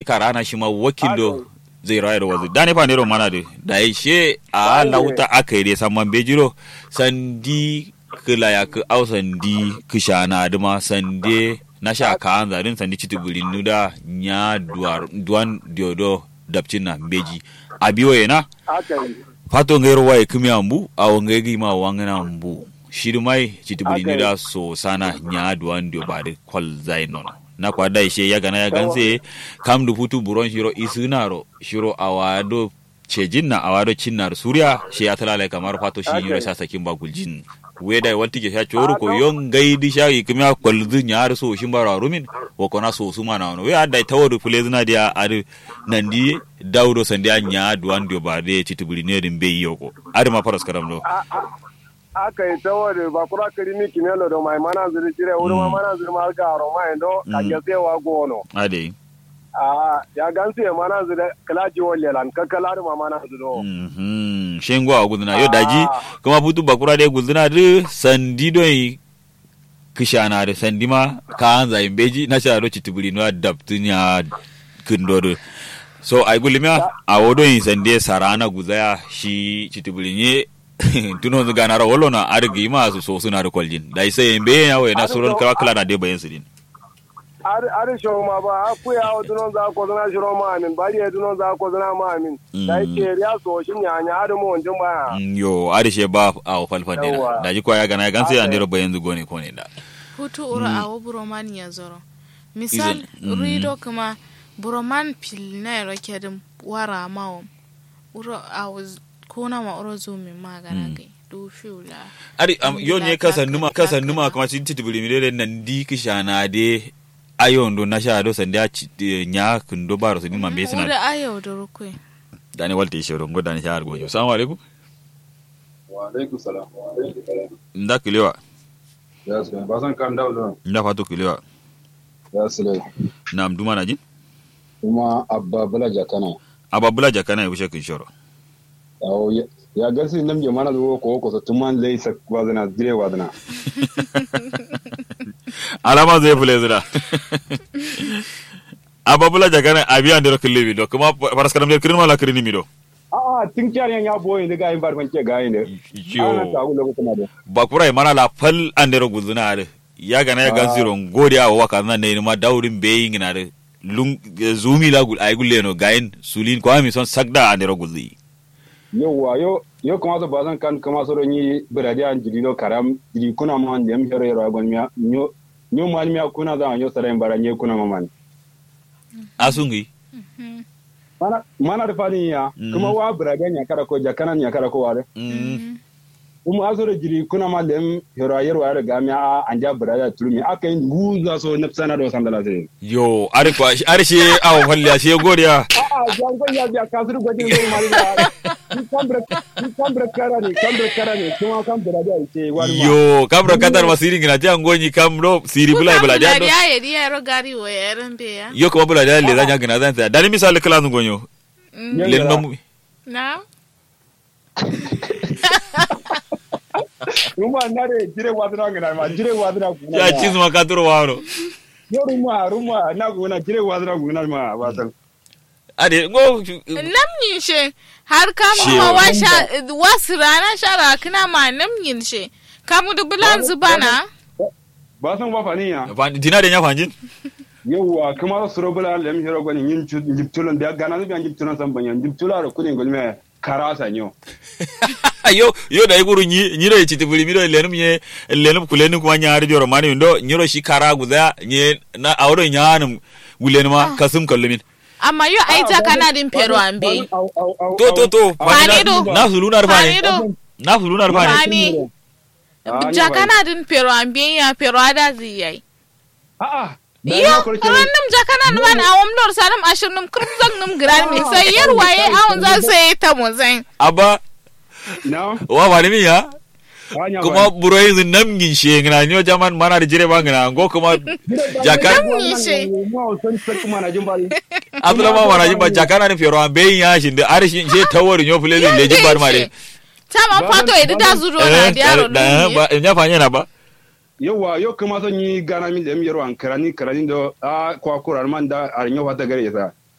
karana shi ma wakil do zai rayar wazu da ne fa ne mana de da ya she a lauta aka yi samman bejiro sandi kila ya ku au sandi kishana duma sande na sha ka an zarin sandi chitubuli nuda nya duar duan diodo dapcina beji abiyo yana aka yi fato ngero waye kimi ambu awo ngegi ma wangana ambu shirmai chitubuli Okay. nuda so sana nya duan dio bade kwal zainon na kwa da ishe ya gana ya ganse kam du futu buron shiro isunaro shiro awado cejinna awado cinnar surya shi ya talala kamar fato shi Okay. yiro sa sakin ba guljin weda wanti ke sha choru ko yon gaidi sha ikimya kwalzu nyar so shin bara rumin wo kona so suma na no we adai tawodu fulezna dia adu nandi dawdo sandia nya duan dio ba de titubuli ne din be yoko adu ma faras karam do aka yi ta wani ba kura kiri mi kimelo do mai mana zuri jire wuri ma Mm. mana zuri ma ga ro mai do ka Mm. ke sai wa gono ade a ya gansu ya mana zuri kala ji wolle lan ka kala ma mana zuri do mhm shengo a guduna yo daji Ah. kuma butu bakura de guduna de sandi do yi kishana de sandi ma ka anza imbeji na sha do titubuli no adaptunya kundodo so ay gulimya a wodo yin sande sarana guzaya shi titubuli ne tuno zu ganara wolo na argi ma su so suna da kwaljin da isa yin be ya wai na suron kala kala na de bayan su din ar ar sho ma ba a ku ya o dunon za ko zana shiro ma amin bari ya dunon za ko zana ma amin da Mm. yake riya so shin ya nya adu mo onjin ba Mm, yo arishe ba a falfan dina Yawwa. da ji kwa ya gana ya gansu ya Okay. ndero bayan zu gone ko ne da hutu ura awo buroman ya zoro misal Izin- mm. rido kuma buroman pil na yaro kedin wara mawo uro awo z- kona ma uro zumi magana gai du fiula ari am yo ne kasa numa kasa numa kuma ci titibiri mi dele nan di kishana de ayon do na sha do sanda ci eh, nya kundo baro sini mambe sina ura ayo da rukwe dani walte shoro ngo dani shar go assalamu alaikum wa alaikum salam wa alaikum salam nda kilewa ya su ba san kan dawo da nda fatu kilewa ya su lai na mduma na jin kuma abba bala jakana ababula jakana yushe kin shoro yawo ya- ya gasi nam je mana zo ko ko so tuman lai sak wazana dire wazana alama zai fule zira ababula jakana abiya ndero kilewi do kuma paras kadam der kirin mala kirin mi do a a tin kyar yan ya boye ne ga yin bar ke ga yin ne ana ta yo gulo ko kuma da bakura e mana la fal andero guzuna ade ya gana ya gansiro ngodi a waka na ne ma daurin beyin na de lung zumi la gul ay gulle no gain sulin ko ami son sagda andero gulli yawa yo yo kuma so ba san kan kuma so ni biradi an jiri no karam jiri kuna ma an dem hero hero gon miya nyo nyo mal miya kuna za nyo sare bara nye kuna ma man asungi mana mana da fadin ya Mm. kuma wa biradi nya kara ko jakana nya kara ko ware mm. um asoro jiri kuna ma dem hero hero hero ga miya anja biradi tulmi akai guza so nafsana do sandala sai yo ari ko ari she aw falli she godiya a'a jangon ya biya kasuru gwajin zai mari da ni kambra ni kambra kara ne kambra kara ne kuma kambra da ce wani ma yo kabro katar masiri ngina ti angoni kam do siri bulai bula ya do ya ya ya ro gari wa yaran be ya yo ko bula da le zanya ngina zan ta dani misal kala ngonyo Yan le gara. no na Ruma na re jire wadana ngina ma jire wadana kuna ya chizu makaturo waro yo ruma ruma na kuna jire wadana kuna ma wasan ade ngo namnyin she har kama She- ma washa wasu rana shara kina ma namnyin she kamu da bulan zubana ba san ba fani ya dina de nya fanjin yawa kuma su robula lem hero gani yin jiptulon da gana zubi an jiptulon san banyan jiptula ro kudin gulme karasa nyo yo yo da iguru nyi nyiro e chiti buli miro lenum nye lenum kulenu kuma nyaari joro mani ndo nyiro shi kara guda nye na awdo nyanum gulenu ma kasum kallumin amma yo ai ta kana din pero ambe to to to Fani do. na sulunar fani fani do na sulunar fani fani jakana din pero ambe ya pero ada ziyai a'a yo rannum jakana man awam dor salam ashirnum kurzang num gran mi sai yar waye awon za sai ta mo zai abba na wa fani mi ya hanya kuma buro yanzu namgin she ngina nyo jaman mana da jire bangina ngo kuma jakan Namgin she. ma san sai kuma na jin bari abdula ma wana jimba jakana ni fero ambe ya shi da arishi she tawori nyo fule le jimbar mare ta ma fato edi da zuro na diaro da ba nya fanya na ba yawa yau kuma son yi gana min da yaro an karani karani da a kwa kurar man da a rinyo wata gare ya sa